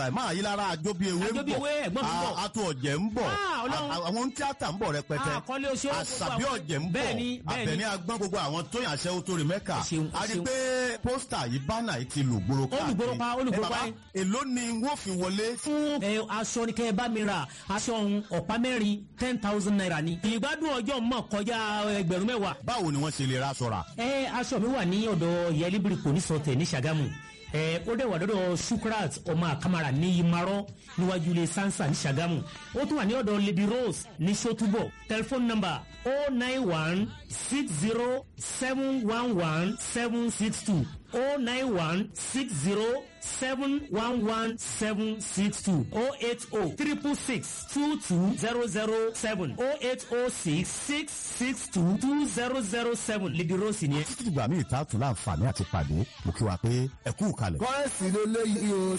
máa yí lára àjọ bíi ewé ń Àjọ bí ewé, ẹ̀gbọ́n mi ń bọ̀. bọ̀ àtò ọ̀jẹ̀ ń bọ̀ Ah, Ọlọ́run. à- àwọn tíátà ń bọ̀ rẹpẹtẹ àkọlé oṣù àṣàbí ọ̀jẹ̀ ń bọ̀ bẹ́ẹ̀ni bẹ́ẹ̀ni àbẹ̀ní agbọ́n gbogbo àwọn tó yàn aṣẹ́wó tó rí mẹ́kà Ẹ ṣeun, ẹ a rí ṣeun. pé pósítà yìí bánà yìí ti lù gbòòrò káàkiri lùgbòòrò pa, ó lùgbòòrò Ẹ bàbá, pa ẹ. èló ni wọ́n fi wọlé fún ẹ aṣọ ni kẹ́ ẹ bá mi ra aṣọ ọ̀hún ọ̀pá mẹ́rin ten thousand naira ni ìgbádùn ọjọ́ mọ̀ kọjá ẹgbẹ̀rún mẹ́wàá báwo ni wọ́n ṣe lè ra aṣọ rà ẹ aṣọ mi wà ní ọ̀dọ̀ yẹlíbiri kò ní sọtẹ̀ ní Ṣàgámù ẹ ó dẹ̀ wà lọ́dọ̀ Shukrat ọmọ àkàmàrà ní Imarọ́ níwájú ilé Sansa ní Ṣàgámù ó tún wà ní ọ̀dọ̀ Lady Rose ní Sotúbọ̀ tẹlifóònù nọ́mbà o nine one six zero seven one one seven six two o nine one six zero seven one one seven six two o eight o triple six two two zero zero seven o eight o six six six two two zero zero seven Lady Rose ni ẹ. títí dìgbà míì tá a tún láǹfààní àti pàdé mo kí wa pé ẹ kú kalẹ̀. kọ́rẹ́sì ló léyìí o